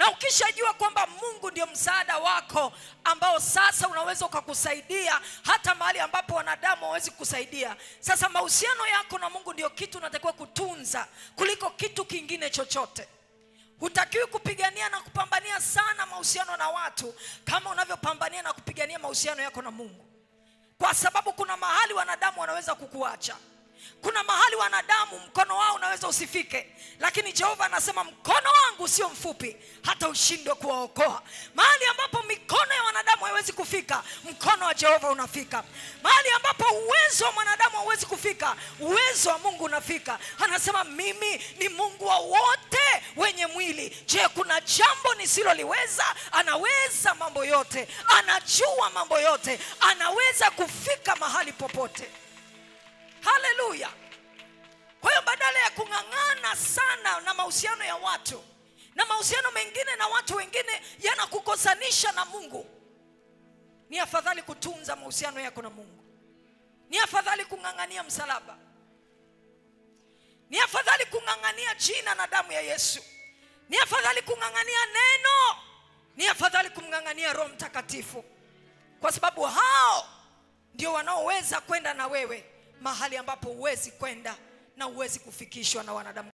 na ukishajua kwamba mungu ndio msaada wako ambao sasa unaweza ukakusaidia hata mahali ambapo wanadamu hawawezi kusaidia sasa mahusiano yako na mungu ndio kitu unatakiwa kutunza kuliko kitu kingine chochote hutakiwi kupigania na kupambania sana mahusiano na watu kama unavyopambania na kupigania mahusiano yako na mungu kwa sababu kuna mahali wanadamu wanaweza kukuacha kuna mahali wanadamu mkono wao unaweza usifike lakini jehova anasema mkono wangu sio mfupi hata ushindwe kuwaokoa mahali ambapo mikono ya wanadamu haiwezi kufika mkono wa jehova unafika mahali ambapo uwezo wa mwanadamu hauwezi kufika uwezo wa mungu unafika anasema mimi ni mungu wa wote wenye mwili je kuna jambo nisiloliweza anaweza mambo yote anajua mambo yote anaweza kufika mahali popote haleluya kwa hiyo badala ya kung'ang'ana sana na mahusiano ya watu na mahusiano mengine na watu wengine yanakukosanisha na mungu ni afadhali kutunza mahusiano yako na mungu ni afadhali kung'ang'ania msalaba ni afadhali kung'ang'ania jina na damu ya yesu ni afadhali kung'ang'ania neno ni afadhali kumng'ang'ania roho mtakatifu kwa sababu hao ndio wanaoweza kwenda na wewe mahali ambapo huwezi kwenda na huwezi kufikishwa na wanadamu